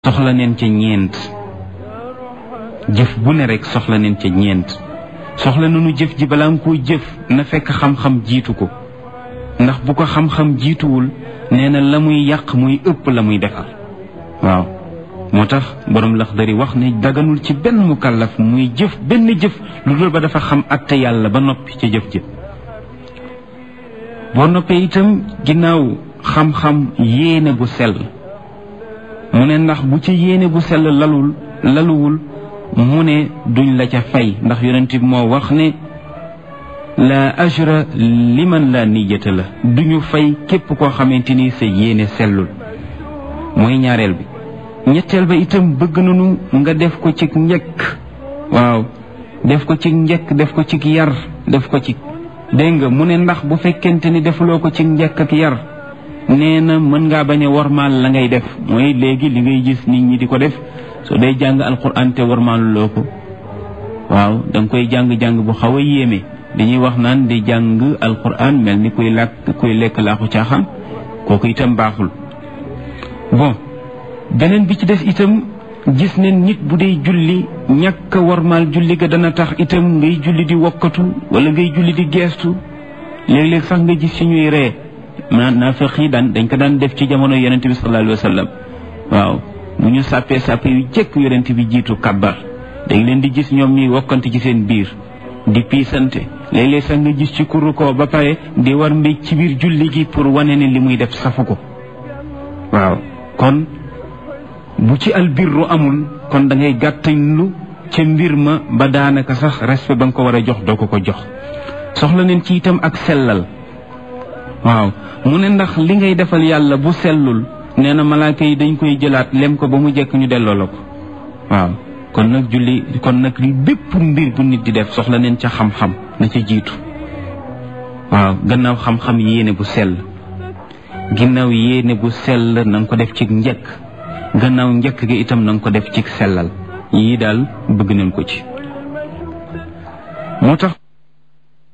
soxla neen ca ñeent jëf bu ne rek soxla neen ca ñeent soxla nañu jëf ji balaa nga koo jëf na fekk xam-xam jiitu ko ndax bu ko xam-xam jiituwul nee na la muy yàq muy ëpp la muy defar waaw moo tax borom Laxdari wax ne daganul ci benn mukallaf muy jëf benn jëf lu dul ba dafa xam atte yàlla ba noppi ca jëf jëf boo noppee itam ginnaaw xam-xam yéene bu sell mu ne ndax bu ci yéene bu sell lalul laluwul mu ne duñ la ca fay ndax yonent bi moo wax ne la ajra liman la niyata la duñu fay képp koo xamante ni sa yéene sellul mooy ñaareel bi ñetteel ba itam bëgg nañu nga def ko ci njëkk waaw def ko ci njëkk def ko ci yar def ko ci dégg nga mu ne ndax bu fekkente ni defuloo ko ci njëkk ak yar nee na mën ngaa bañ a warmaal la ngay def mooy léegi li ngay gis nit ñi di ko def soo day jàng alquran te warmaaluloo ko waaw da nga koy jàng-jàng bu xaw a yéeme dañuy wax naan di jàng alquran mel ni kuy làkk kuy lekk laaxu caaxaan kooku itam baaxul bon beneen bi ci des itam gis ne nit bu dee julli ñàkk a warmaal julli ga dana tax itam ngay julli di wokkatu wala ngay julli di geestu léeg-léeg sax nga gis ci ñuy ree ma naafeq yi daan dañ ko daan def ci jamono yonente bi sallallahu alayhi wa sallam waaw bu ñu sàppee sàppe yu jëkk yonente bi jiitu kabbar dañ leen di gis ñoom ñuy wokkante ci seen biir di piisante léeg-léeg sax nga gis ci kuru ko ba pare di war mbéj ci biir julli gi pour wane ne li muy def safu ko waaw kon bu ci albirru amul kon da ngay gàttañlu ca mbir ma ba daanaka sax respect ba nga ko war a jox doo ko ko jox soxla neen ci itam ak sellal waaw mu ne ndax li ngay defal yàlla bu sellul nee na malaaka yi dañ koy jëlaat lem ko ba mu jekk ñu delloo la ko waaw kon nag julli kon nag li bépp mbir bu nit di def soxla neen ca xam-xam na ca jiitu waaw gannaaw xam-xam yéene bu sell ginnaaw yéene bu sell na nga ko def ci njëkk gannaaw njëkk gi itam na nga ko def ci sellal yii daal bëgg nañ ko ci moo tax